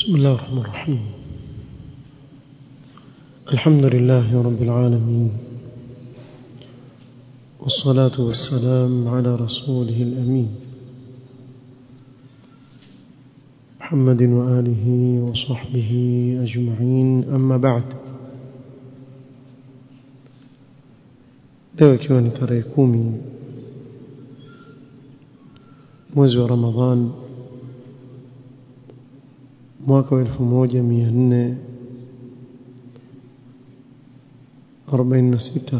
بسم الله الرحمن الرحيم الحمد لله رب العالمين والصلاة والسلام على رسوله الأمين محمد وآله وصحبه أجمعين أما بعد leo ikiwa ni tarehe kumi mwezi wa ramadhan mwaka wa elfu moja mia nne arobaini na sita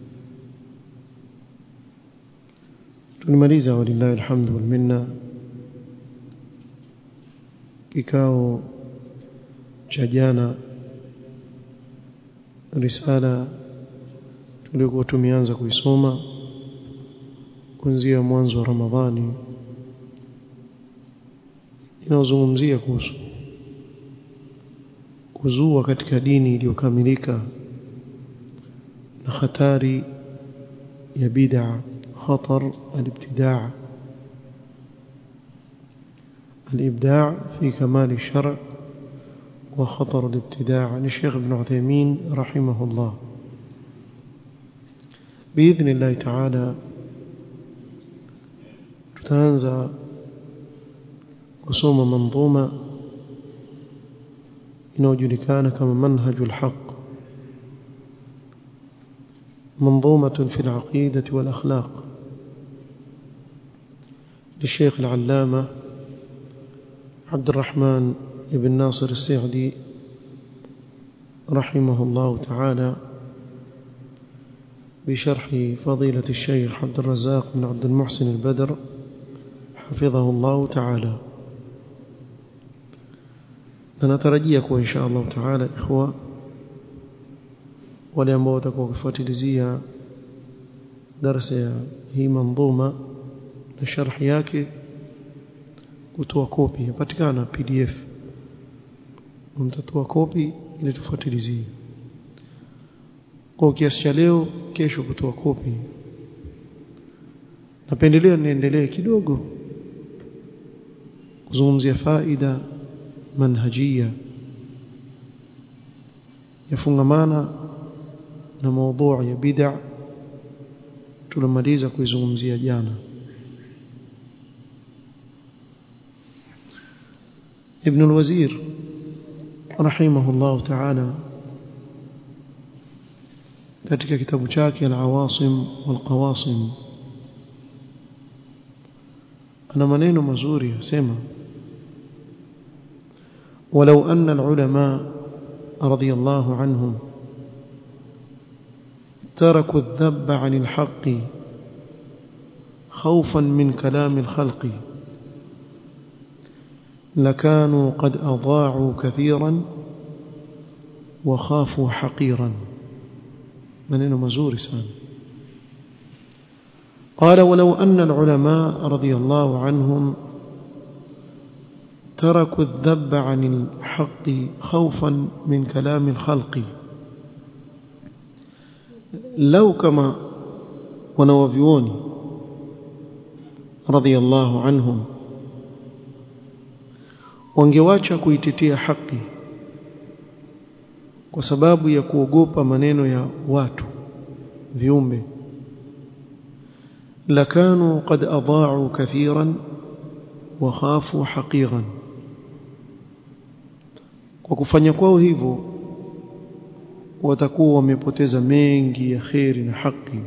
tulimaliza walillahi alhamdu walminna kikao cha jana risala tuliokuwa tumeanza kuisoma kuanzia mwanzo wa Ramadhani inayozungumzia kuhusu kuzua katika dini iliyokamilika na hatari ya bid'a khatar al-ibtidaa الإبداع في كمال الشرع وخطر الابتداع للشيخ ابن عثيمين رحمه الله بإذن الله تعالى tutaanza kusoma manzuma inayojulikana kama manhajul haq منظومة في العقيدة والأخلاق للشيخ العلامة عبد الرحمن بن ناصر السعدي رحمه الله تعالى بشرح فضيلة الشيخ عبد الرزاق بن عبد المحسن البدر حفظه الله تعالى نترجيكم إن شاء الله تعالى إخوة wale ambao watakuwa wakifuatilizia darasa ya hii manzuma na sharhi yake kutoa kopi yapatikana pdf mtatoa kopi ili tufuatilizie kwa kiasi cha leo kesho kutoa kopi napendelea niendelee kidogo kuzungumzia faida manhajia yafungamana na maudhui ya bid'a tulimaliza kuizungumzia jana ابن الوزير رحمه الله تعالى katika kitabu chake al-Awasim wal-Qawasim ana maneno mazuri yasema ولو أن العلماء رضي الله عنهم تركوا الذب عن الحق خوفا من كلام الخلق لكانوا قد أضاعوا كثيرا وخافوا حقيرا منين مزور سان قال ولو أن العلماء رضي الله عنهم تركوا الذب عن الحق خوفا من كلام الخلق لو كما ونوفيوني رضي الله عنهم wangewacha kuitetea haki kwa sababu ya kuogopa maneno ya watu viumbe lakanu qad adaa'u kathiran wa khafu haqiran kwa kufanya kwao hivyo watakuwa wamepoteza mengi ya kheri na haki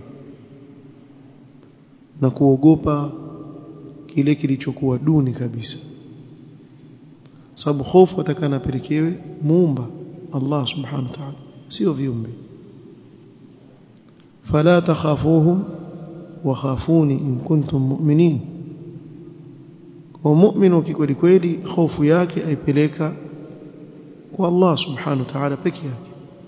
na kuogopa kile kilichokuwa duni kabisa sababu hofu atakana apelekewe muumba Allah subhanahu wa ta'ala sio viumbe fala takhafuhum wa khafuni in kuntum mu'minin kwa mu'minu kikweli kweli hofu yake aipeleka kwa Allah subhanahu wa ta'ala peke yake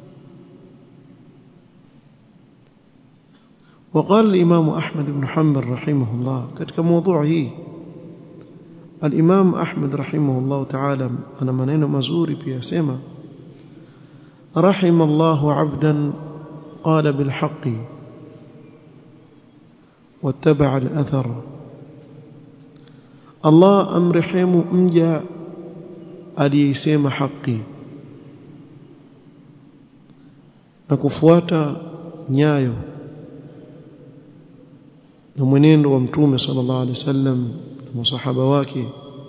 وقال الإمام أحمد بن حنبل رحمه الله كتك موضوعه الإمام أحمد رحمه الله تعالى أنا منين مزوري بيسمى رحم الله عبدا قال بالحق واتبع الأثر الله أمرحم مجا aliyeisema haki na kufuata nyayo na mwenendo wa mtume sallallahu alaihi wasallam na masahaba wake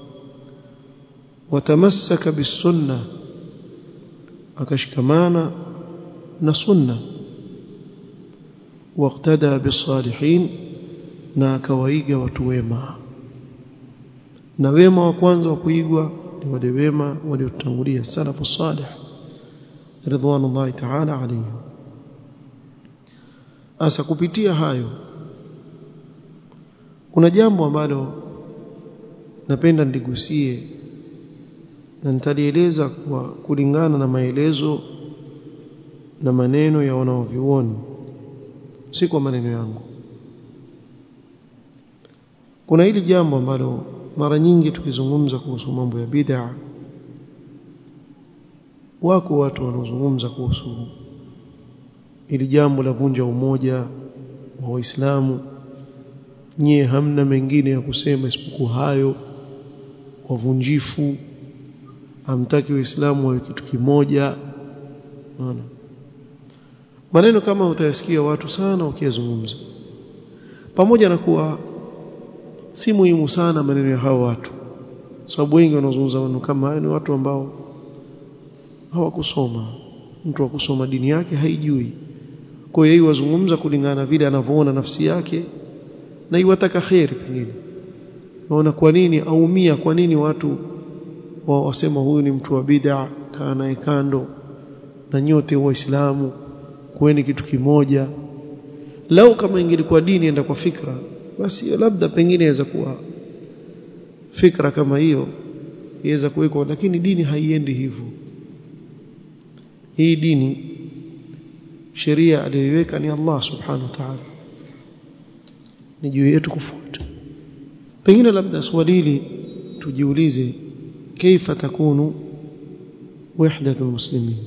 watamassaka bisunna akashikamana na sunna waqtada bisalihin na akawaiga watu wema na wema wa kwanza wa kuigwa ni wale wema waliotangulia salafu salih ridwanullahi ta'ala alayhim asa kupitia hayo kuna jambo ambalo napenda niligusie na nitalieleza kwa kulingana na maelezo na maneno ya wanaovioni si kwa maneno yangu kuna hili jambo ambalo mara nyingi tukizungumza kuhusu mambo ya bid'a wako watu wanaozungumza kuhusu ili jambo la vunja umoja wa Waislamu nyie hamna mengine ya kusema isipokuwa hayo wavunjifu hamtaki waislamu wawe kitu kimoja unaona maneno kama utayasikia watu sana wakiyazungumza pamoja na kuwa si muhimu sana maneno ya hao watu sababu wengi wanaozungumza maneno kama hayo ni watu ambao hawakusoma mtu wa kusoma dini yake haijui kwa hiyo wazungumza kulingana na vile anavyoona nafsi yake na iwataka kheri pengine naona kwa nini aumia kwa nini watu wa wasema huyu ni mtu wa bid'a kaa naye kando na nyote waislamu kuweni kitu kimoja lau kama ingelikuwa dini enda kwa fikra basi labda pengine inaweza kuwa fikra kama hiyo iweza kuwekwa lakini dini haiendi hivyo hii dini sheria aliyoiweka ni Allah subhanahu wa ta'ala ni juu yetu kufuata pengine labda swali hili tujiulize kaifa takunu wahdatu almuslimin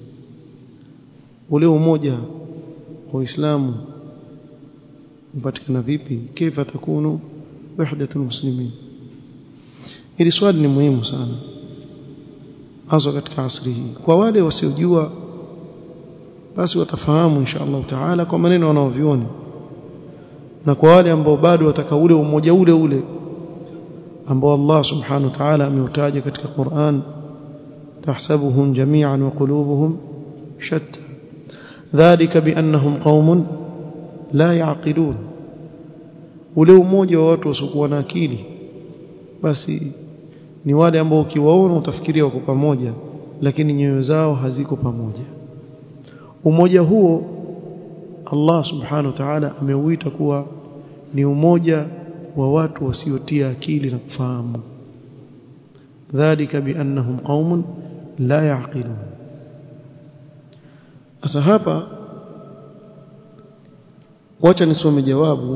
ule umoja wa Uislamu upatikana vipi kaifa takunu wahdatu almuslimin hili swali ni muhimu sana hasa katika asri hii kwa wale wasiojua basi watafahamu insha Allah taala kwa maneno wanaovioni na kwa wale ambao bado wataka ule umoja ule ule ambao Allah subhanahu wa ta'ala ameutaja katika Qur'an tahsabuhum jami'an wa qulubuhum shatta dhalika biannahum qaumun la yaqilun ule umoja wa watu wasiokuwa na akili basi ni wale ambao ukiwaona utafikiria wako pamoja lakini nyoyo zao haziko pamoja umoja huo Allah subhanahu wa ta'ala ameuita kuwa ni umoja wa watu wasiotia akili na kufahamu dhalika biannahum qaumun la yaqilun sasa hapa wacha nisome jawabu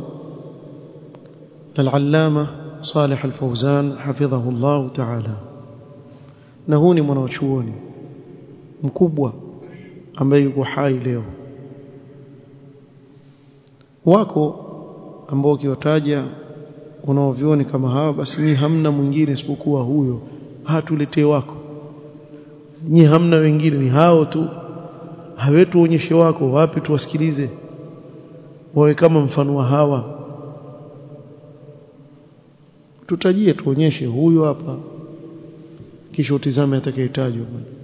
للعلامه صالح الفوزان حفظه الله تعالى na huu ni mwanachuoni mkubwa ambaye yuko hai leo wako ambao ukiwataja unaovioni kama hawa basi ni hamna mwingine isipokuwa huyo hatuletee wako nyi hamna wengine ni hao tu hawetu onyeshe wako wapi tuwasikilize wawe kama mfano wa hawa tutajie tuonyeshe huyu hapa kisha utizame atakayetajwa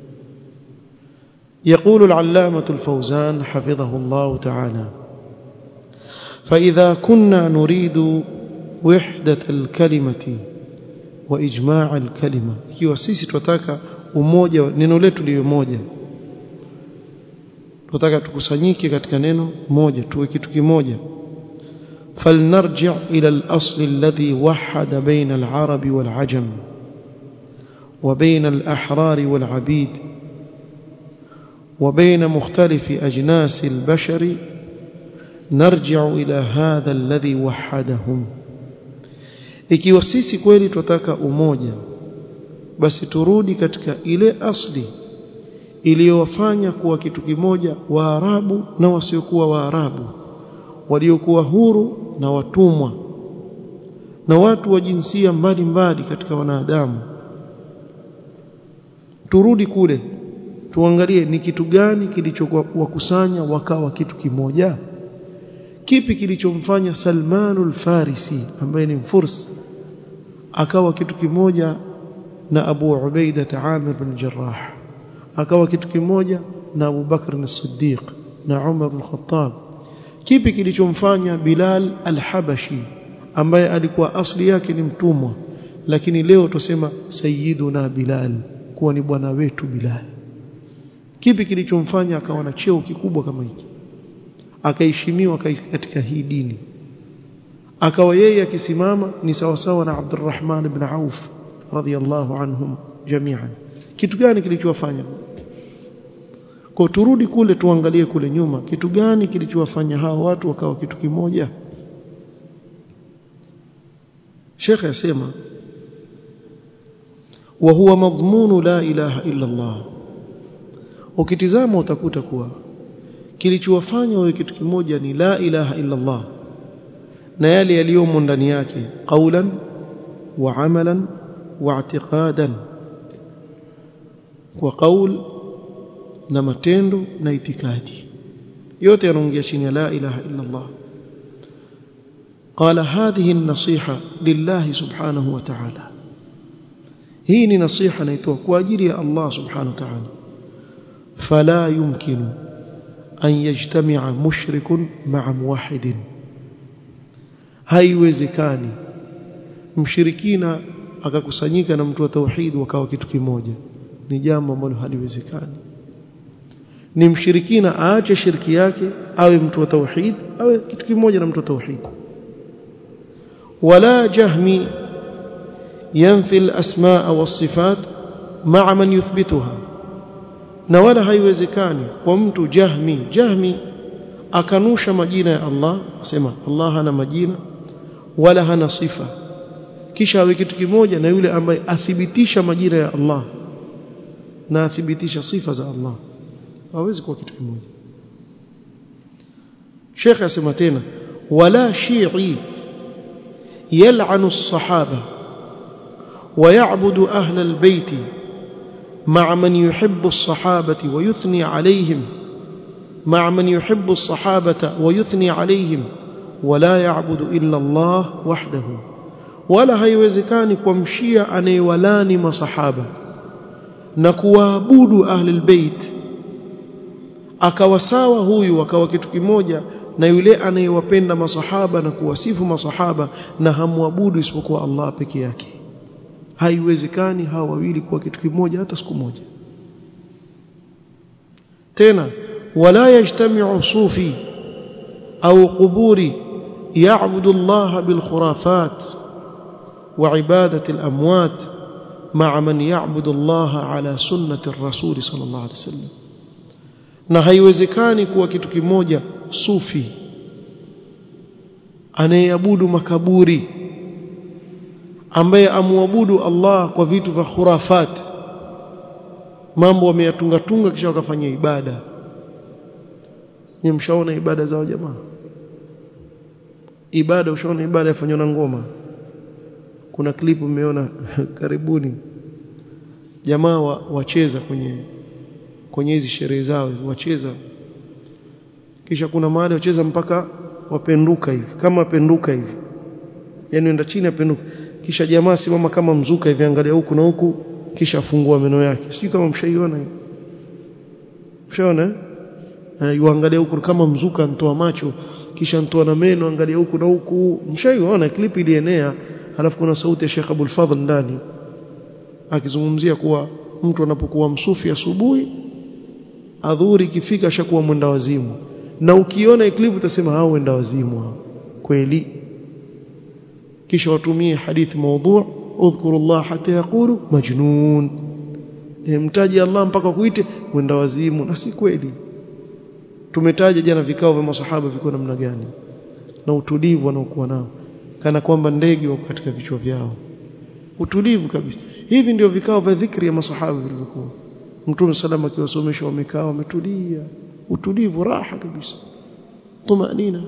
يقول العلامة الفوزان حفظه الله تعالى فإذا كنا نريد وحدة الكلمة وإجماع الكلمة ikiwa sisi tunataka umoja neno letu liwe moja tunataka tukusanyike katika neno moja tuwe kitu kimoja فلنرجع إلى الأصل الذي وحد بين العرب والعجم وبين الأحرار والعبيد وبين مختلف أجناس البشر نرجع إلى هذا الذي وحدهم ikiwa sisi kweli tunataka umoja basi turudi katika ile asli iliyowafanya kuwa kitu kimoja waarabu na wasiokuwa waarabu waliokuwa huru na watumwa na watu wa jinsia mbalimbali katika wanadamu turudi kule tuangalie ni kitu gani kilichowakusanya wakawa kitu kimoja kipi kilichomfanya Salmanul Farisi ambaye ni mfurs akawa kitu kimoja na Abu Ubaida Amir bin Jarrah akawa kitu kimoja na Abu Bakr as-Siddiq na Umar bin Khattab kipi kilichomfanya Bilal al-Habashi ambaye alikuwa asli yake ni mtumwa lakini leo tusema sayyiduna Bilal kuwa ni bwana wetu Bilal kipi kilichomfanya akawa na cheo kikubwa kama hiki akaheshimiwa katika hii dini akawa yeye akisimama ni sawasawa na Abdurrahman ibn Auf radhiyallahu anhum jami'an kitu gani kilichowafanya kwa turudi kule tuangalie kule nyuma kitu gani kilichowafanya hao watu wakawa kitu kimoja Sheikh yasema wa huwa madhmunu la ilaha illa Allah ukitizama utakuta kuwa kilichowafanya wawe kitu kimoja ni la ilaha illa Allah na yale yaliyomo ndani yake qaulan wa amalan wa i'tiqadan kwa qaul na matendo na itikadi yote yanaingia chini ya la ilaha illa Allah قال هذه النصيحة لله سبحانه وتعالى هي نصيحة نيتوها كواجري الله سبحانه وتعالى فلا يمكن أن يجتمع مشرك مع موحد haiwezekani mshirikina akakusanyika na mtu wa tauhid wakawa kitu kimoja ni jambo ambalo haliwezekani ni mshirikina aache shirki yake awe mtu wa tauhid awe kitu kimoja na mtu wa tauhid wala jahmi yanfi al-asmaa was-sifat ma'a man yuthbituha na wala haiwezekani kwa mtu jahmi jahmi akanusha majina ya Allah asema Allah hana majina wala hana sifa kisha awe kitu kimoja na yule ambaye athibitisha majina ya Allah na athibitisha sifa za Allah hawezi kuwa kitu kimoja Sheikh asema tena wala shi'i yal'anu as-sahaba ويعبد أهل البيت مع من يحب الصحابة ويثني عليهم مع من يحب الصحابة ويثني عليهم ولا يعبد إلا الله وحده ولا haiwezekani kumshia anayewalani masahaba na kuwaabudu ahli albayt akawa sawa huyu akawa kitu kimoja na yule anayewapenda masahaba na kuwasifu masahaba na hamwabudu isipokuwa Allah peke yake haiwezekani hawa wawili kuwa kitu kimoja hata siku moja tena wala yajtami'u sufi au quburi ya'budu Allah bil khurafat wa ibadati al amwat ma'a man ya'budu Allah ala sunnati ar-rasul sallallahu alayhi wasallam na haiwezekani kuwa kitu kimoja sufi anayeabudu makaburi ambaye amwabudu Allah kwa vitu vya khurafat mambo wameyatunga tunga kisha wakafanya ibada ni mshaona ibada zao jamaa ibada ushaona ibada yafanywa na ngoma kuna klipu mmeona karibuni jamaa wa, wacheza kwenye kwenye hizi sherehe zao wacheza kisha kuna mahali wacheza mpaka wapenduka hivi kama wapenduka hivi yani enda chini apenduka kisha jamaa simama kama mzuka hivi angalia huku na huku kisha afungua meno yake sijui kama mshaiona hiyo mshaona eh yuangalia huku kama mzuka ntoa macho kisha ntoa na meno angalia huku na huku mshaiona clip ilienea halafu kuna sauti ya Sheikh Abdul Fadhl ndani akizungumzia kuwa mtu anapokuwa msufi asubuhi adhuri ikifika ashakuwa mwenda wazimu na ukiona clip utasema hao wenda wazimu hao kweli kisha watumie hadithi maudhu udhkuru Allah hata yaqulu majnun e, mtaji Allah mpaka kuite wenda wazimu na si kweli tumetaja jana vikao vya masahaba viko namna gani na utulivu wanaokuwa nao kana kwamba ndege wako katika vichwa vyao utulivu kabisa hivi ndio vikao vya dhikri ya masahaba vilivyokuwa mtume salama akiwasomesha wamekaa wametulia utulivu raha kabisa tumanina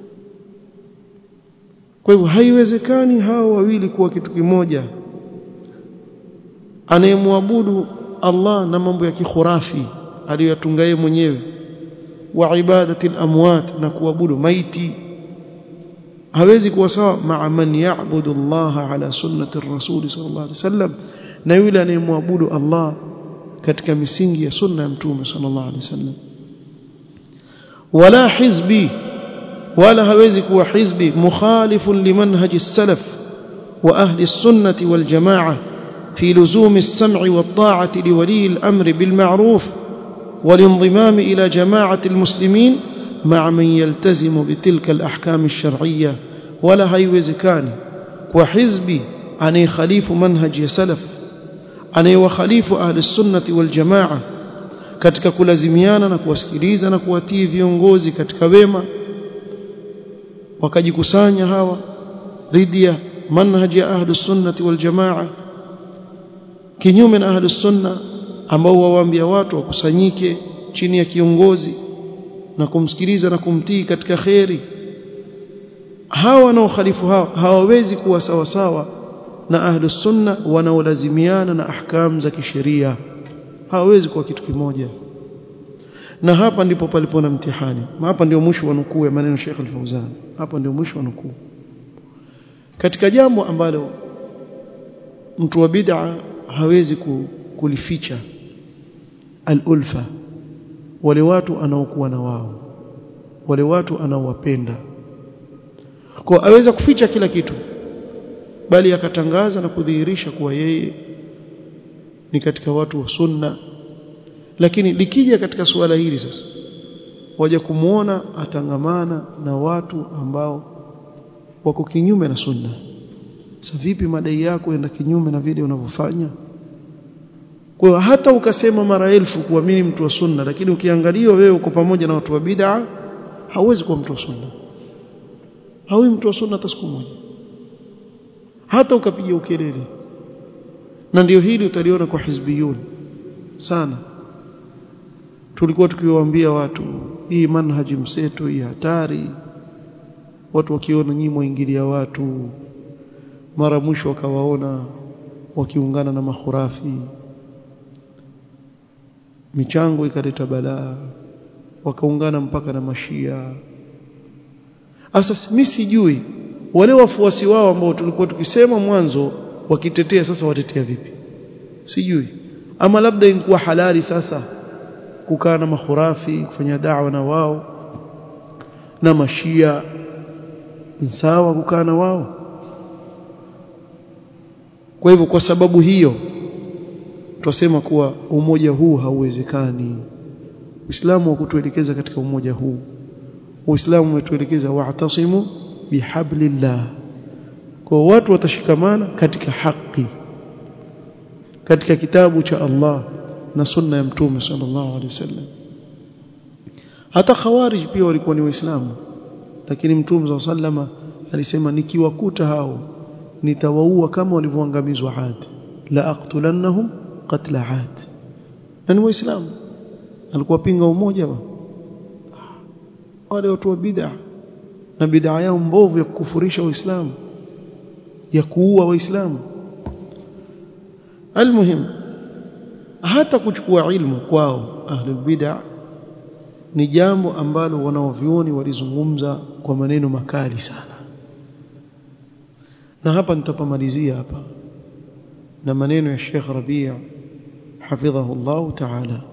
kwa hivyo haiwezekani hao wawili kuwa kitu kimoja anayemwabudu Allah na mambo ya kikhurafi aliyoyatunga yeye mwenyewe wa ibadati al-amwat na kuabudu maiti hawezi kuwa sawa maa man ya'budu Allah ala sunnati ar-rasul sallallahu alaihi wasallam na yule anayemwabudu Allah katika misingi ya sunna ya mtume sallallahu alaihi wasallam wala hizbi wala hawezi kuwa hizbi mukhalifun limanhaji salaf wa ahli sunnati wal jamaa في لزوم السمع والطاعة لولي الأمر بالمعروف والانضمام إلى جماعة المسلمين مع من يلتزم بتلك الأحكام الشرعية ولا هيوزكان وحزبي أني خليف منهج يسلف أني وخليف أهل السنة والجماعة katika kulazimiana na kuwasikiliza na kuwatii viongozi katika wema wakajikusanya hawa dhidi ya manhaji ya ahlus sunnati wal jamaa kinyume na ahlus sunna ambao wawaambia watu wakusanyike chini ya kiongozi na kumsikiliza na kumtii katika kheri hawa wanaokhalifu hawa hawawezi kuwa sawa sawa na ahlus sunna wanaolazimiana na ahkam za kisheria hawawezi kuwa kitu kimoja na hapa ndipo palipo na mtihani hapa ndio mwisho wa nukuu ya maneno Sheikh Al-Fauzan hapa ndio mwisho wa nukuu katika jambo ambalo mtu wa bid'a hawezi kulificha al-ulfa wale watu anaokuwa na wao wale watu anaowapenda kwa aweza kuficha kila kitu bali akatangaza na kudhihirisha kuwa yeye ni katika watu wa sunna lakini likija katika suala hili sasa waje kumuona atangamana na watu ambao wako kinyume na sunna sasa vipi madai yako yenda kinyume na vile unavyofanya kwa hiyo hata ukasema mara elfu kuamini mtu wa sunna lakini ukiangalia wewe uko pamoja na watu wa bid'a hauwezi kuwa mtu wa sunna hawi mtu wa sunna hata siku moja hata ukapiga ukelele na ndio hili utaliona kwa hizbiyun sana tulikuwa tukiwaambia watu hii manhaji mseto hii hatari watu wakiona nyinyi mwaingilia watu mara mwisho wakawaona wakiungana na mahurafi michango ikaleta balaa wakaungana mpaka na mashia sasa mimi sijui wale wafuasi wao ambao tulikuwa tukisema mwanzo wakitetea sasa watetea vipi sijui ama labda ingekuwa halali sasa kukaa na mahurafi kufanya da'wa na wao na mashia sawa kukaa na wao kwa hivyo kwa sababu hiyo twasema kuwa umoja huu hauwezekani Uislamu wa kutuelekeza katika umoja huu Uislamu umetuelekeza wa'tasimu bihablillah kwa watu watashikamana katika haki katika kitabu cha Allah na sunna ya mtume sallallahu alaihi wasallam hata khawarij pia walikuwa ni waislamu lakini mtume sallallahu alisema nikiwakuta hao nitawaua kama walivyoangamizwa Ad la aqtulannahum qatla Ad na ni waislamu alikuwa pinga umoja wa wale watu wa bid'a na bid'a yao mbovu ya kukufurisha waislamu ya kuua waislamu almuhim hata kuchukua ilmu kwao ahlul bid'a ni jambo ambalo wanaovioni walizungumza kwa maneno makali sana na hapa nitapamalizia hapa na maneno ya Sheikh Rabi' hafidhahu Allah ta'ala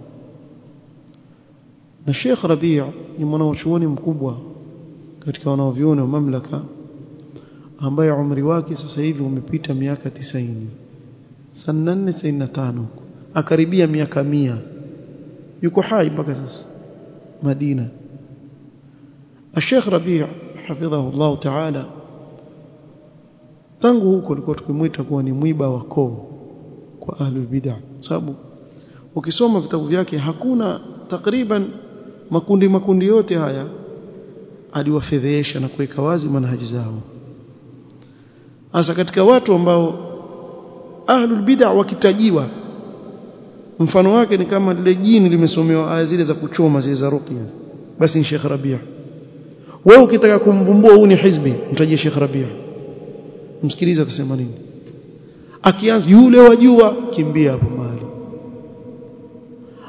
na Sheikh Rabi' ni mwanachuoni mkubwa katika wanaovioni wa mamlaka ambaye umri wake sasa hivi umepita miaka 90 sana 495 akaribia miaka mia yuko hai mpaka sasa Madina Sheikh Rabi' hafidhahu Allah ta'ala tangu huko alikuwa tukimwita kuwa ni mwiba wa koo kwa ahlul bid'ah sababu ukisoma vitabu vyake hakuna takriban makundi makundi yote haya aliwafedhesha na kuweka wazi manhaji zao hasa katika watu ambao ahlul bid'ah wakitajiwa mfano wake ni kama lile jini limesomewa aya zile za kuchoma zile za ruqya basi ni Sheikh Rabia wewe ukitaka kumvumbua huu ni hizbi mtajie Sheikh Rabia msikilize atasema nini akianza yule wajua kimbia hapo mahali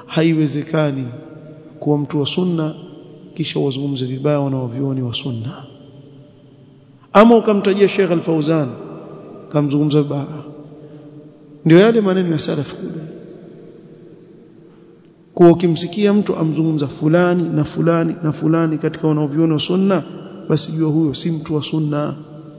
haiwezekani kuwa mtu wa sunna kisha wazungumze vibaya wanaovioni wa sunna ama ukamtajia Sheikh Al-Fauzan kamzungumza vibaya ndio yale maneno ya salaf kule kwa ukimsikia mtu amzungumza fulani na fulani na fulani katika wanaoviona wa sunna basi jua huyo si mtu wa sunna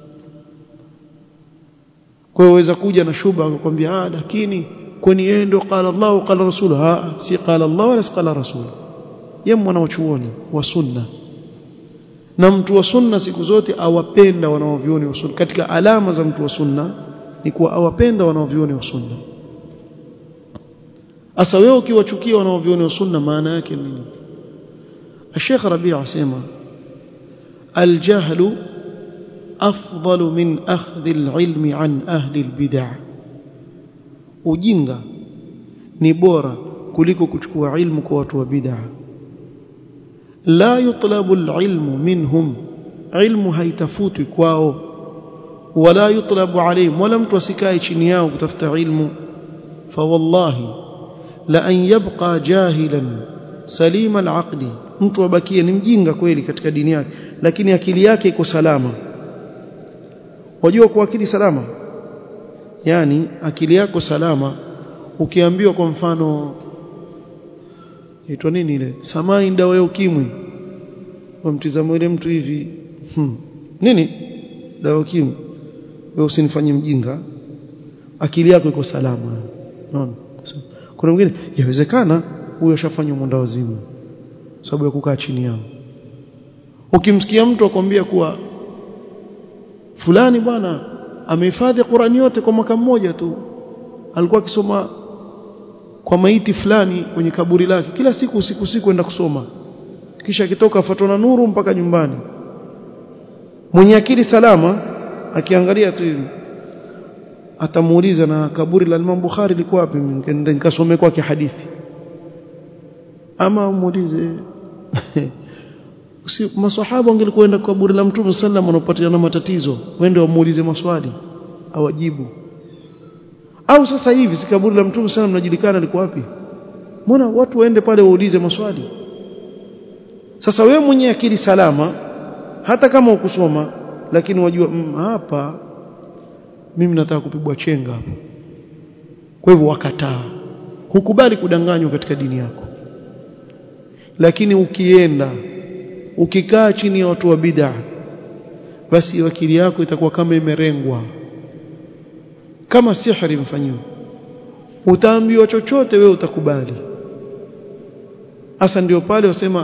kwa hiyo waweza kuja na shuba akakwambia ah lakini kwani yeye ndio qala Allah qala rasul ha si qala Allah wala si qala rasul yeye mwana wachuoni wa sunna na mtu wa sunna siku zote awapenda wanaovioni wa sunna katika alama za mtu wa sunna ni kuwa awapenda wanaovioni wa sunna asa wewe ukiwachukia wanaovioni wa sunna maana yake nini الشيخ ربيع asema الجهل أفضل من أخذ العلم عن أهل البدع ujinga ni bora kuliko kuchukua ilmu kwa watu wa bid'a la yutlabu alilmu minhum ilmu haitafutwi kwao wala yutlabu alayhim wala mtu asikae chini yao kutafuta ilmu fa wallahi la an yabqa jahilan salima alaqli mtu abakie ni mjinga kweli katika dini yake lakini akili yake iko salama wajua kwa akili salama yani akili yako salama ukiambiwa kwa mfano itwa nini ile samai dawa ya ukimwi wamtizamo ile mtu hivi hmm. nini dawa ya ukimwi wewe usinifanye mjinga akili yako iko salama unaona kuna mwingine yawezekana huyo ashafanywa mwenda wazimu sababu ya kukaa chini yao ukimsikia mtu akwambia kuwa fulani bwana amehifadhi Qur'ani yote kwa mwaka mmoja tu alikuwa akisoma kwa maiti fulani kwenye kaburi lake kila siku usiku usiku kwenda kusoma kisha akitoka afuatwa na nuru mpaka nyumbani mwenye akili salama akiangalia tu hivi atamuuliza na kaburi la Imam Bukhari liko wapi nikaenda nikasome kwake hadithi ama muulize si maswahaba wangelikuenda kwa kaburi la Mtume sallam wanapatiana matatizo wende wamuulize maswali awajibu au sasa hivi si kaburi la Mtume sallam mnajulikana liko wapi mbona watu waende pale waulize maswali sasa wewe mwenye akili salama hata kama ukusoma lakini wajua mm, hapa mimi nataka kupigwa chenga hapo kwa hivyo wakataa hukubali kudanganywa katika dini yako lakini ukienda ukikaa chini ya watu wa bid'a basi akili yako itakuwa kama imerengwa kama sihri mfanyiwa utaambiwa chochote wewe utakubali hasa ndio pale wasema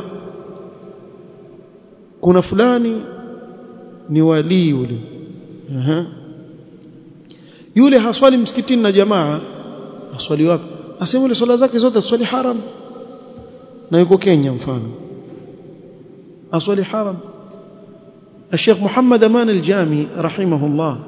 kuna fulani ni walii yule Aha. yule haswali msikitini na jamaa aswali wapi asema yule swala zake zote aswali haram na yuko Kenya mfano aswali haram الشيخ محمد أمان الجامي رحمه الله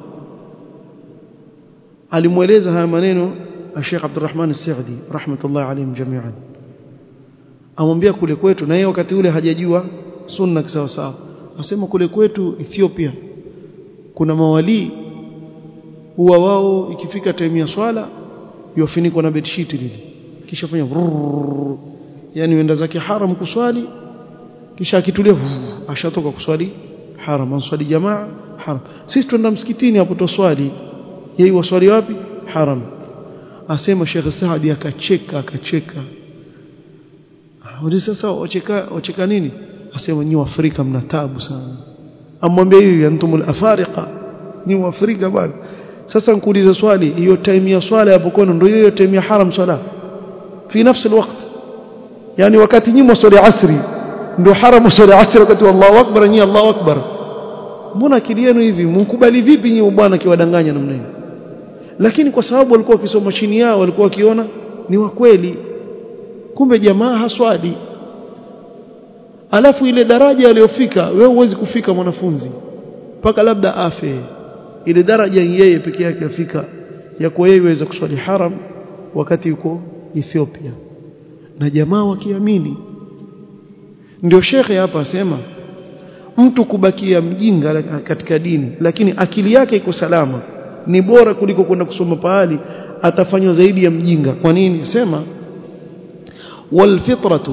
alimweleza haya maneno Sheikh Abdurrahman As-Saudi rahmatullah alayhim jami'an amwambia kule kwetu na yeye wakati ule hajajua sunna kisawa sawa asema kule kwetu Ethiopia kuna mawali huwa wao ikifika time ya swala yofunikwa na bedsheet lile kisha fanya yani wenda zake haram kuswali kisha akitulia ashatoka kuswali haram answali jamaa haram sisi twenda msikitini hapo toswali yeye waswali wapi haram asema Sheikh Saadi akacheka akacheka Uli sasa wacheka wacheka nini asema nyi Afrika mna taabu sana amwambia hivi antumul afariqa nyi Afrika bwana sasa nikuulize swali hiyo time ya swala hapo kwenu ndio hiyo time ya haram swala fi nafsi alwaqt yani wakati nyinyi swali asri ndio haram swali asri wakati Allahu akbar nyi Allahu akbar mbona akili yenu hivi mkubali vipi nyinyi bwana kiwadanganya namna hiyo lakini kwa sababu walikuwa wakisoma chini yao walikuwa wakiona ni wa kweli kumbe jamaa haswadi alafu ile daraja aliyofika wewe huwezi kufika mwanafunzi mpaka labda afe ile daraja yeye peke yake afika ya kwa yeye waweza kuswali haram wakati yuko Ethiopia na jamaa wakiamini ndio shekhe hapa asema mtu kubakia mjinga katika dini lakini akili yake iko salama ni bora kuliko kwenda kusoma pahali atafanywa zaidi ya mjinga kwa nini sema walfitratu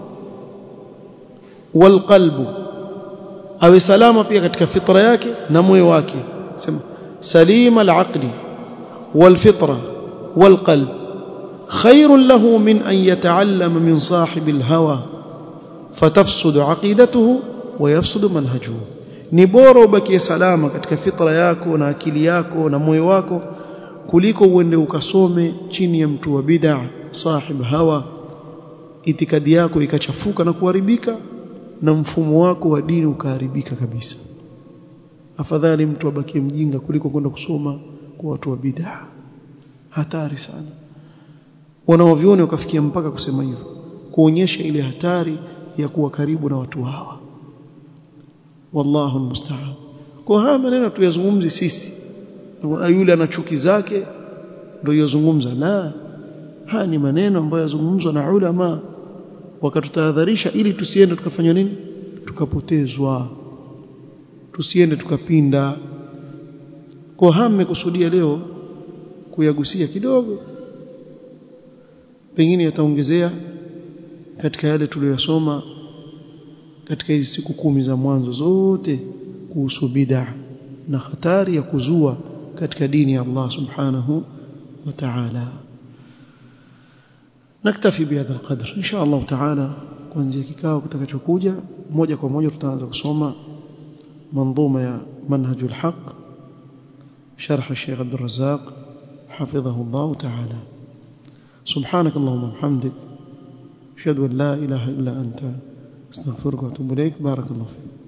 walqalbu awe salama pia katika fitra yake na moyo wake sema salima alaqli walfitra walqalb خير له من أن يتعلم من صاحب الهوى فتفسد عقيدته ويفسد منهجه ni bora ubakie salama katika fitra yako na akili yako na moyo wako kuliko uende ukasome chini ya mtu wa bid'a sahib hawa itikadi yako ikachafuka na kuharibika na mfumo wako wa dini ukaharibika kabisa afadhali mtu abakie mjinga kuliko kwenda kusoma kwa watu wa bid'a hatari sana wanaoviona wakafikia mpaka kusema hivyo kuonyesha ile hatari ya kuwa karibu na watu hawa wallahu almusta'an kwa haya maneno tuyazungumzi sisi yule ana chuki zake ndio yozungumza la haya ni maneno ambayo yazungumzwa na ulama wakatutahadharisha ili tusiende tukafanya nini tukapotezwa tusiende tukapinda kwa haya mmekusudia leo kuyagusia kidogo pengine yataongezea katika yale tuliyosoma katika hizi siku kumi za mwanzo zote kuhusu bid'a na hatari ya kuzua katika dini ya Allah subhanahu wa ta'ala naktafi bihadha alqadr insha Allah ta'ala kuanzia kikao kitakachokuja moja kwa moja tutaanza kusoma منظومه ya manhajul haq شرح الشيخ عبد الرزاق حفظه الله تعالى سبحانك اللهم وبحمدك اشهد ان لا اله الا انت استغفرك واتوب اليك بارك الله فيك